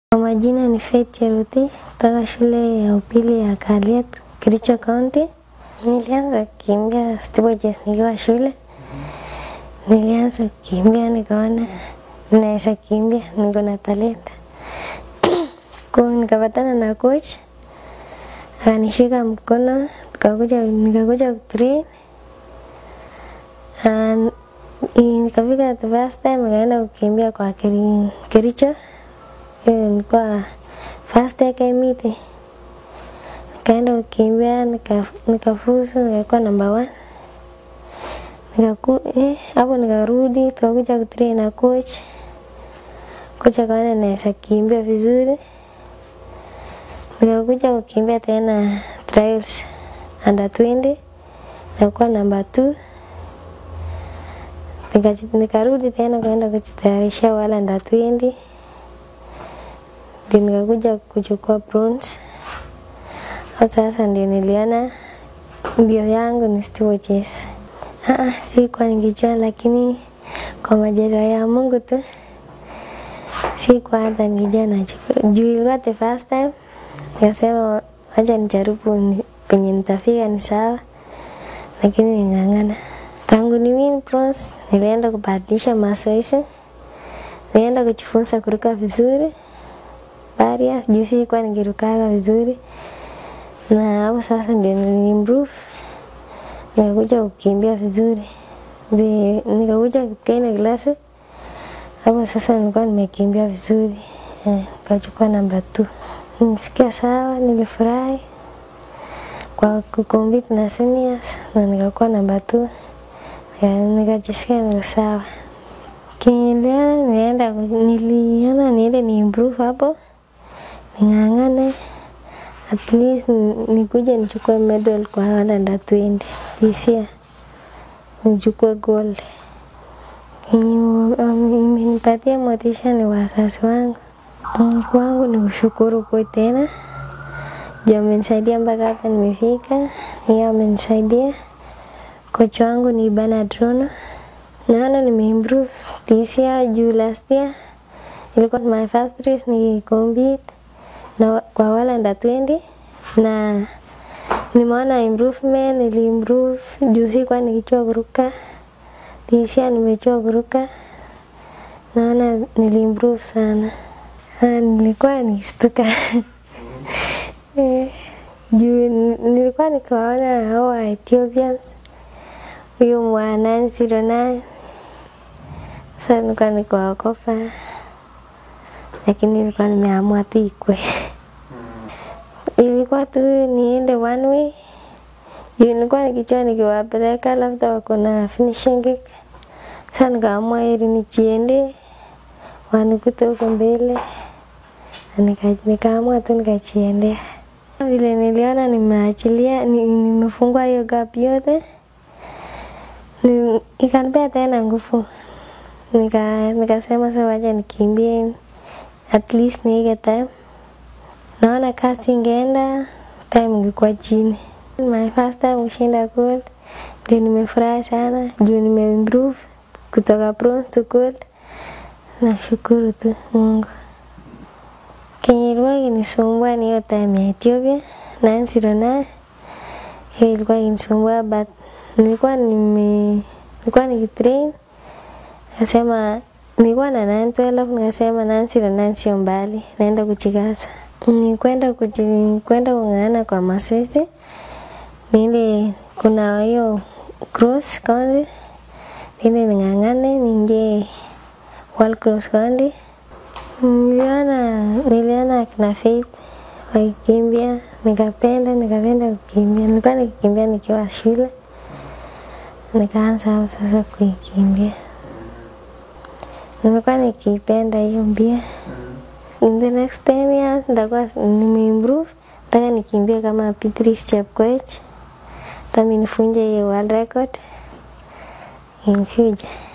Kwa majina ni Faith Cheruti kutoka shule ya upili ya Kaliet, Kericho County. Nilianza kukimbia steeplechase nikiwa shule. Nilianza kukimbia nikaona naweza kimbia, niko na talenta. Kwa nikapatana na coach akanishika mkono, nikakuja nikakuja kutrain And nikafika the first time nikaenda kukimbia kwa Keri- Kericho. Hiyo ilikuwa first AK meet. Nikaenda kukimbia nika- nikafuzu nikakuwa number one. Nikaku eh, hapo nikarudi tukakuja kutrain na coach. Coach akaona naweza kimbia vizuri. Nikakuja kukimbia tena trials under 20 nikakuwa number two. Nikaji- nikarudi tena kwenda kujitayarisha wala under 20 ndio nikakuja kuchukua bronze. Hapo sasa ndio niliona mbio yangu ni steeplechase. Ah, sikuwa nikijua, lakini kwa majaliwa ya Mungu tu sikuwa hata nikijua nachukua. Juu ilikuwa the first time, nikasema acha nijaribu ni- penye nitafika ni sawa, lakini ning'ang'ana. Tangu ni win bronze, nilienda kubadilisha mazoezi, nilienda kujifunza kuruka vizuri barrier, juu sikuwa nikirukaga vizuri, na hapo sasa ndio niliimprove, nikakuja kukimbia vizuri, Ndi- nikakuja kugain klasi. Hapo sasa nilikuwa nimekimbia vizuri, eh, nikachukua namba 2. Nilisikia sawa, nilifurahi kwa kucompete na seniors na nikakuwa namba 2. Nikajisikia niko sawa. Kiliona nilienda ku- niliona niende ni improve hapo ning'ang'ane at least ni- nikuje nichukue medal kwa wale under 20 this year nichukue gold. Kenye wame- imenipatia motisha ni wazazi wangu. Mm, Kwangu ni kushukuru kwa tena juu amenisaidia mpaka hapa nimefika, ni amenisaidia. Kocha wangu ni Bernard Rono. Naona nimeimprove this year juu last year ilikuwa my first race ni compete na kwa wale under 20 na nimeona improvement, niliimprove juu sikuwa nikijua kuruka. This year nimejua kuruka, naona niliimprove sana. Ah, nilikuwa nikistuka Eh, juu ni- nilikuwa nikiwaona hao wa Ethiopians, huyu mwa 909 sasa nilikuwa nikiwaogopa, lakini nilikuwa nimeamua tu ikwe. Ilikuwa tu niende one way juu nilikuwa nikijua nikiwapeleka labda wako na finishing kick. Sasa nikaamua heri nijiende wanikute huko mbele, na nika- nikaamua tu nikajiendea. Vile niliona nimeachilia, ni- nimefungua hiyo gap yote, ni- ikanipea tena nguvu, nika nikasema sasa wacha nikimbie at least niige time. Naona kasi ingeenda, time ingekuwa chini. My first time kushinda gold, ndio nimefurahi sana juu nimeimprove kutoka bronze to gold. Nashukuru tu Mungu. Kenye ilikuwa kinisumbua ni hiyo time ya Ethiopia 909 hiyo ilikuwa kinisumbua but nilikuwa nime nilikuwa nikitrain nikasema nilikuwa na 912 nikasema 909 sio mbali naenda kuchikaza ni kwenda kuji kwenda kung'ang'ana kwa mazoezi ni ile kuna hiyo cross country ili ning'ang'ane niingie world cross country Niliona niliona akina Faith wakikimbia, nikapenda nikapenda kukimbia. Nilikuwa nikikimbia nikiwa shule, nikaanza hapo sasa kuikimbia. Nilikuwa nikipenda hiyo mbio. In the next 10 years nitakuwa nimeimprove, nataka nikimbie kama Beatrice Chepkoech, hata mimi nifunje hiyo world record in future.